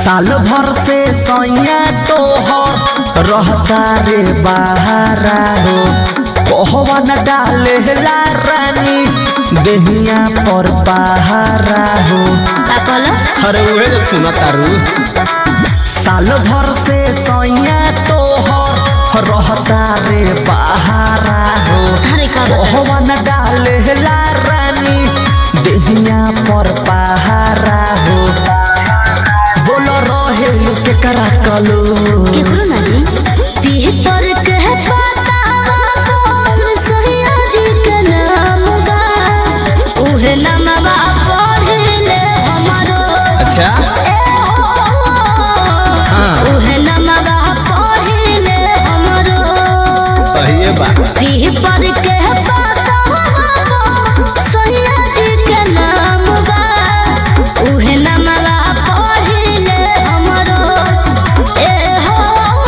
साल भर से सैया तोहर रहता रे बहारा हो कहवा न डाले ला रानी देहिया पर पहारा हो का कहला अरे उहे जो सुना तारू साल भर से सैया तोहर रहता रे बहारा हो अरे का बता कहवा न डाले ला रानी देहिया पर पहारा हो बोल रहे के करा कलो केकरो ना जी पीह पर कह बतावा कौन सैया जी के नाम बा उहे नामवा पढ़ले हमरो अच्छा ए हो हाँ। उहे नामवा पढ़ले हमरो सही है बा पीह पर कह बतावा सैया जी के नाम बा उहे नामवा पढ़ले हमरो ए हो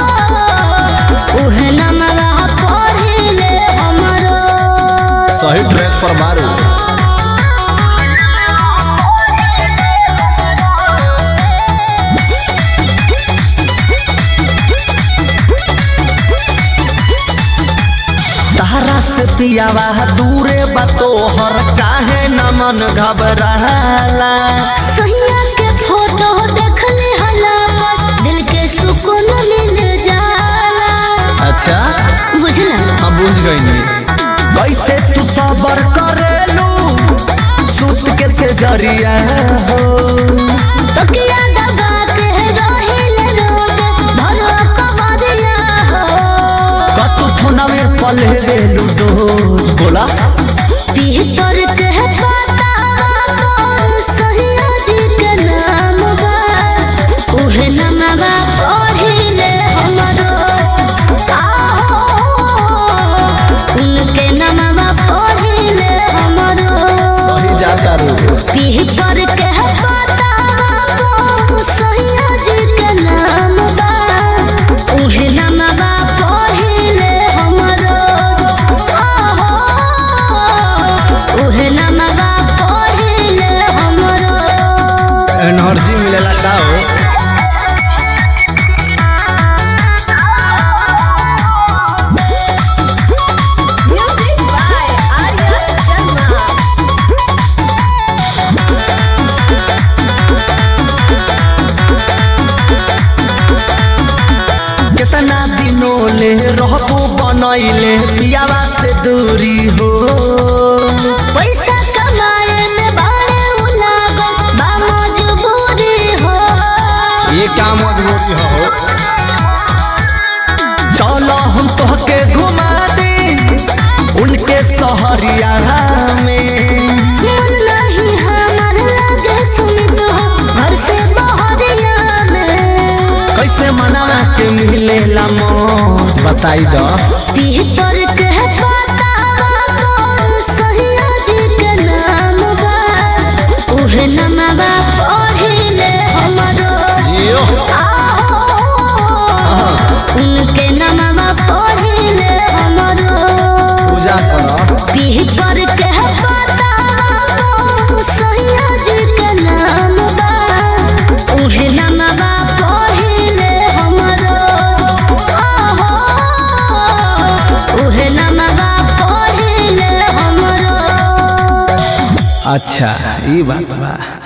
उहे नामवा पढ़ले हमरो सही ड्रेस पर मारू तारा से पियावा दूरे बतोहर काहे न मन घबराला सैया के फोटो देखले हला दिल के सुकून मिल जाला अच्छा बुझला हम बुझ गई नहीं कैसे तू सबर करेलू सुत के से जरिया हो तकिया दबा के रहिल रोज भरो कबरिया हो कतु फोना में पले रेलू डोज बोला पीह पर कह बतावा कौन सैया जी के नाम बा उहे नामवा पढ़िले हमरो आहो उनके नामवा पढ़िले हमरो सही जाता रू पीह पर कह बतावा कौन सैया जी के नाम बा उहे नामवा पढ़िले हमरो आहो उहे नामवा पढ़िले हमरो एनर्जी मिलेला का हो Music by Arya Sharma. कितना दिनों ले रहबो बनैले पियावा से दूरी हो पैसा कमाए में बारे उलागो बा मजबूरी हो ये क्या मजबूरी हो चलो हम तोहके घुमा दी उनके सहरिया में मन नहीं हमर लगे सुनित हो घर से बहरिया में कैसे मना के मिलेला मौज बताई दो पीह पर कह बतावा कौन सैया जी के नाम बा उहे नामवा पढ़िले हमरो जियो आहो उनके नामवा पढ़िले हमरो पूजा करो पीह पर कह बतावा कौन सैया जी के नाम बा उहे नामवा पढ़िले हमरो आहो उहे नामवा पढ़िले हमरो अच्छा ये बात बा